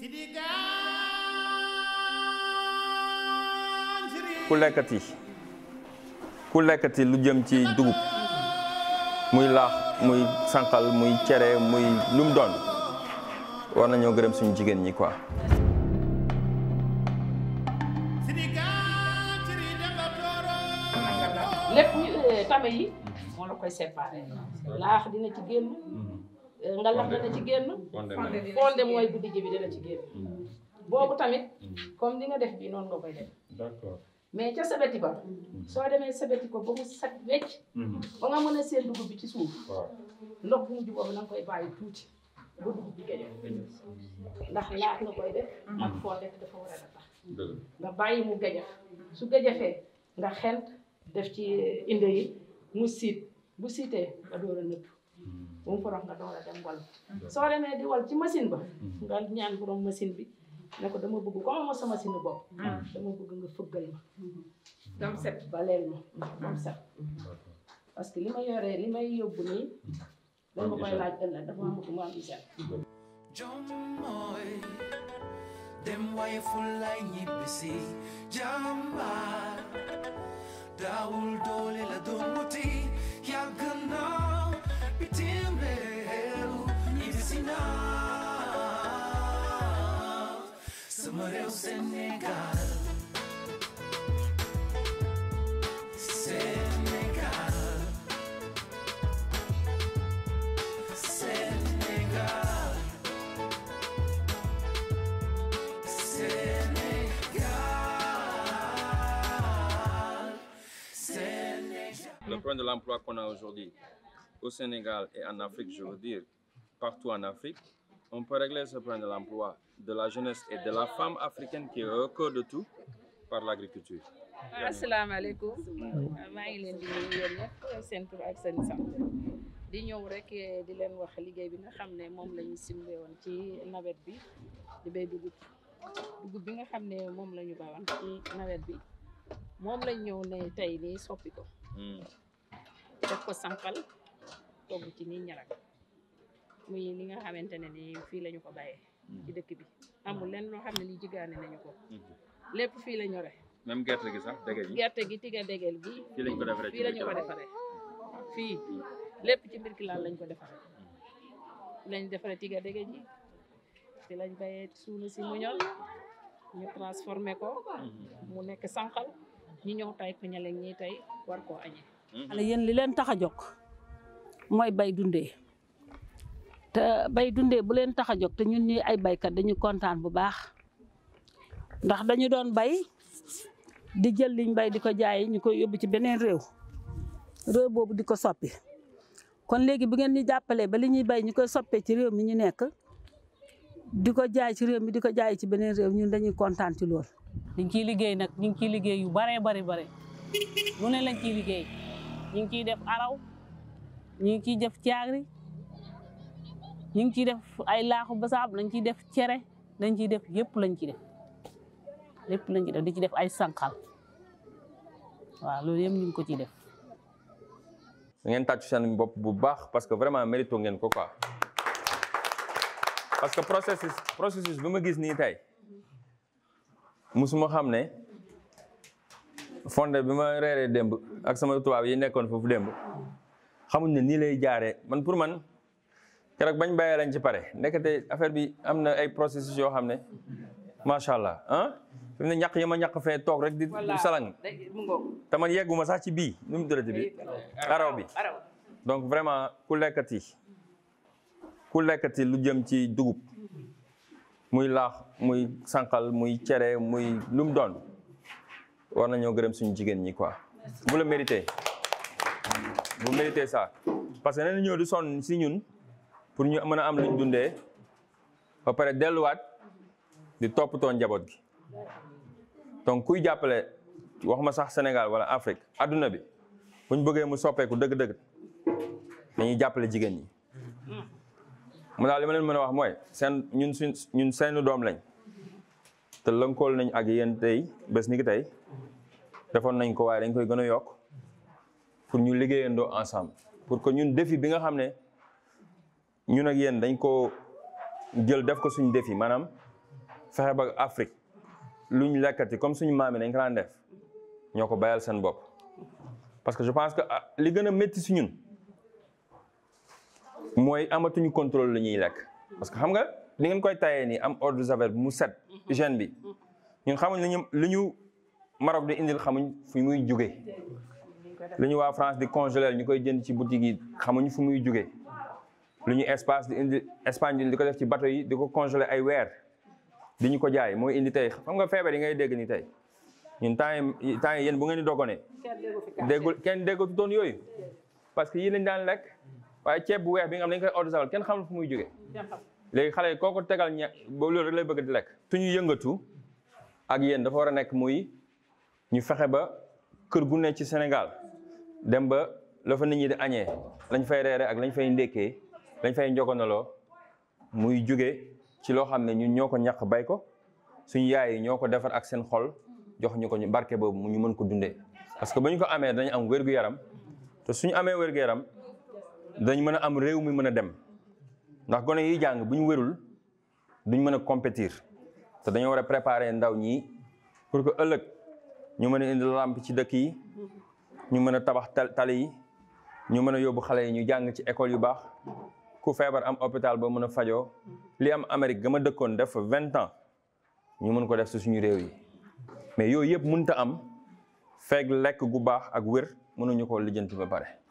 ku lekkati ku lekkati lu jëm ci dugub muy laax muy sànqal muy cere muy lu mu doon war nañoo gërëm suñu jigéen ñi quoi. lépp tame yi moo la koy séparé laax dina ci génn ngalax dina ci génn fonde mooy guddi ji bi dina ci génn boobu tamit comme ni nga def bii noonu nga koy def d'accord mais ca sebeti ba soo demee sebeti ko ba mu set wecc ba nga mën a seen dugub bi ci suuf ndox bu mujj boobu na nga koy bàyyi tuuti ba dugub bi génn ndax laax nga koy def ak fonde te dafa war a tax nga bàyyi mu gajax su gajafee nga xent def ci inde yi mu siit bu siitee nga door a nëbb bu mu forox nga door a dem wal soo demee di wal ci machine ba nga ñaan borom machine bi ne ko dama bëgg comme ma sa machine bopp dama bëgg nga fëggal ma dam set baleel ma dam set parce que li ma yoree li may yóbbu nii dañ ma koy laaj ëllëg dafa ma bëgg mu am set Jommoy dem waaye fulay ñibbisi jàmbaar daawul doole la doon wuti yàgg na bitim réew ñibbisi na sama réew Sénégal Sénégal Sénégal Sénégal Sénégal Le problème de l'emploi qu'on a aujourd'hui au Sénégal et en Afrique, je veux dire, partout en Afrique, on peut régler ce problème de l'emploi, de la jeunesse et de la femme africaine qui est au cœur de tout par l'agriculture. asalaamaaleykum maa ngi leen di nuyu yéen ñëpp seen tur ak seen sant di ñëw rek di leen wax liggéey bi nga xam ne moom la ñu simbe woon ci nawet bi di béy dugub dugub bi nga xam ne moom la ñu bawoon ci nawet bi moom lañ ñëw ne tey nii soppi ko def ko sànqal togg ci nii ñarak muy li nga xamante ne ni fii la ñu ko bàyyee ci dëkk bi amul lenn loo xam ne lii jigaane nañu ko lépp fii la ñore même gerte gi sax dégg nga gerte gi tiga dégel gi fii lañ ko defaree fii la ñu ko defaree fii lépp ci mbir kilaan lañ ko defaree fii lañ defaree tiga dégel ji fii lañ bayee suuna si mu ñor ñu transformé ko mu nekk sànqal ñu ñëw tay ko ñale ñi tey war koo añee xale yéen li leen tax a jóg mooy bay dundee te bay dundee bu leen tax a jóg te ñun ñuy ay baykat dañu kontaan bu baax ndax dañu doon bay di jël liñ bay di ko jaay ñu koy yóbbu ci beneen réew réew boobu di ko soppi kon léegi bu ngeen ñu jàppalee ba li ñuy bay ñu koy soppee ci réew mi ñu nekk di ko jaay ci réew mi di ko jaay ci beneen réew ñun dañuy kontaan ci lool. ñu ngi ciy liggéey nag ñu ngi ciy liggéey yu baree bari bare lu ne lañ ciy liggéey ñu ngi ciy def araw ñu ngi ciy def caagri ñu ngi ciy def ay laaxu basaab lañ ciy def cere lañ ciy def yëpp lañ ciy def lépp lañ ciy def di ci def ay sànqal waaw loolu yëpp ñu ngi ko ciy def. da ngeen tàccu seen bopp bu baax parce que vraiment mérito ngeen ko quoi parce que processus processus bi ma gis nii tey musuma xam ne fonde bi ma reeree démb ak sama tubaab yi nekkoon foofu démb xamuñ ne nii lay jaaree man pour man keroog bañ bàyyee lañ ci pare ndekete affaire bi am na ay processus yoo xam ne macha allah ah fi mu ne ñàkk yi ma ñàkk fee toog rek di salang mu ngoog te man yegguma sax ci bii nu mu dërëti bi araw bi araw donc vraiment ku lekkati ku lekkati lu jëm ci dugub muy laax muy sànqal muy cere muy lu mu doon war nañoo gërëm suñu jigéen ñi quoi vous le méritez vous méritez ça parce que nee na ñëw di sonn si ñun pour ñu mën a am luñ dundee ba pare delluwaat di toppatoo njaboot gi donc kuy jàppale waxuma sax Sénégal wala Afrique adduna bi buñ bëggee mu soppeeku dëgg-dëgg dañuy jàppale jigéen ñi mu daal li ma leen mën a wax mooy seen ñun suñ ñun seeni doom lañ te lënkool nañ ak yéen tey bés ni ki tey defoon nañ ko waaye dañ koy gën a yokk pour ñu liggéeyandoo ensemble pour que ñun défi bi nga xam ne ñun ak yéen dañ ko jël def ko suñu défi maanaam fexe ba Afrique luñ lekkati comme suñu maam yi dañ ko daan def ñoo ko bayal seen bopp parce que je pense que ah, li gën a métti si ñun mooy amatuñu contrôle lu ñuy lekk parce que xam nga li ngeen koy tayee nii am eau de javel mu set hygiène bi ñun xamuñ li ñu li ñu Maroc di indil xamuñ fu muy jugee li ñu waa France di congeler ñu koy jënd ci boutique yi xamuñ fu muy jugee lu ñu espace di indi Espagne di ko def ci bateau yi di ko congeler ay weer di ñu ko jaay mooy indi tey xam nga feebar yi ngay dégg ni tey ñun temps yi temps yi yéen bu ngeen di dogone déggul kenn déggatu doon yooyu parce que yii lañ daan lekk waaye ceeb bu weex bi nga xam ne dañ koy eau de javel kenn xamul fu muy jógee léegi xale yi kooku tegal ña boobu loolu rek lay bëgg di lekk suñu yëngatu ak yéen dafa war a nekk muy ñu fexe ba kër gu ne ci Sénégal dem ba la fa nit ñi di añee lañ fay reere ak lañ fay ndékkee lañ fay njogonaloo muy jóge ci loo xam ne ñun ñoo ko ñàq bay ko suñu yaay yi ñoo ko defar ak seen xol jox ñu ko ñu barke boobu mu ñu mën ko dundee parce que ba ñu ko amee dañu am wér-gu-yaram te suñu amee wér-gu-yaram dañ mën a am réew mi mën a dem ndax gone yi jàng bu ñu wérul duñ mën a compétir te dañoo war a préparer ndaw ñi pour que ëllëg ñu mën a indi lamp ci dëkk yi ñu mën a tabax tal- tali yi ñu mën a yóbbu xale yi ñu jàng ci école yu baax ku feebar am hôpital ba mën a fajoo li am Amérique ga ma dëkkoon def fa vingt ans ñu mën ko def si suñu réew yi mais yooyu yëpp mënta am feeg lekk gu baax ak wér mënuñu ko lijjanti ba pare